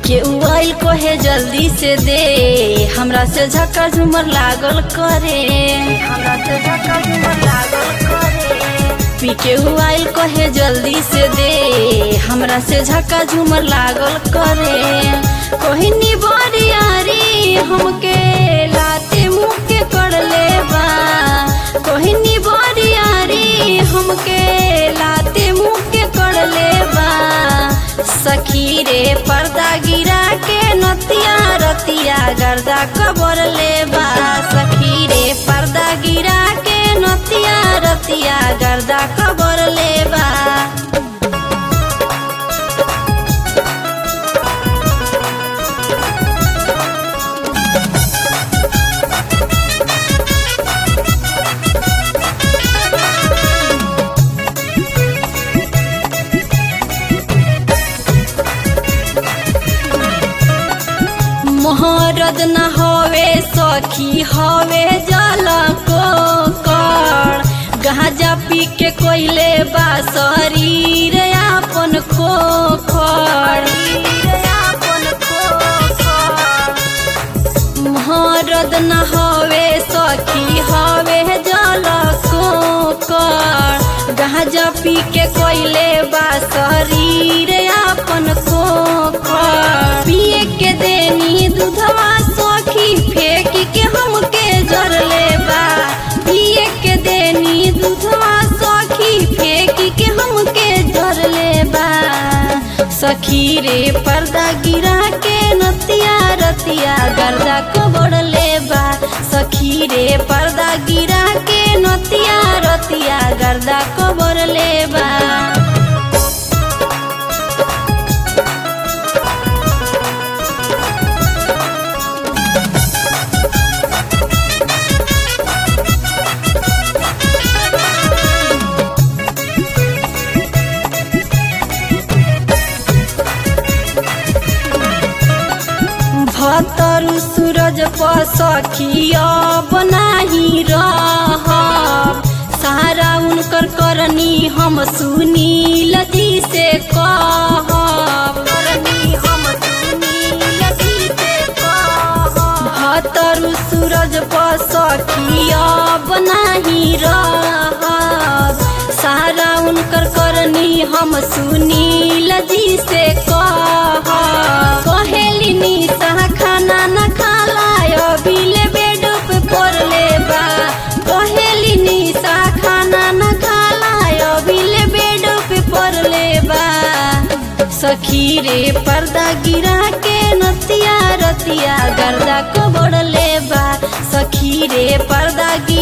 के उइल कोहे जल्दी से दे हमरा से झक्का झूमर लागल करे हमरा से झक्का झूमर लागल करे पी के उइल कोहे जल्दी से दे हमरा से झक्का झूमर लागल करे कोहिनी बरियारी हमके लाते मुँह के कर ले बा कोहिनी बरियारी हमके लाते मुँह के कर ले बा सखी रे पर्दा गिरा के नतिया रतिया गर्दा कबर ले बा सखी रे पर्दा गिरा के नतिया रतिया गर्दा कबर ले बा मोहरद न हवे सखी हवे जल को कर गाजा पी के कोइले बा शरीर आपन खोखर मोहरद न हवे सखी हवे जल को कर गाजा पी के कोइले बा शरीर आपन खोखर पिए के देनी दूधवा सखी फेंक के हमके जर ले बा पिए के देनी दूधवा सखी फेंक के हमके जर ले बा सखी रे पर्दा गिरा के नतिया रतिया गर्दा कबड़ ले बा सखी रे पर्दा गिरा के नतिया रतिया गर्दा कबड़ ले बा भतरु सूरज पर सखिया बनाही रह सारा उनकर करनी हम सुनील जी से कहब भतरु सूरज पर सखिया बनाही रह सारा उनकर करनी हम सुनील जी से कह कहेली निशा खाना न खाला अभिले बेड पे पड़ ले बा कहेली निशा खाना न खाला अभिले बेड पे पड़ ले बा सखी रे पर्दा गिरा के नतिया रतिया गर्दा को बड़ ले बा सखी रे पर्दा गिरा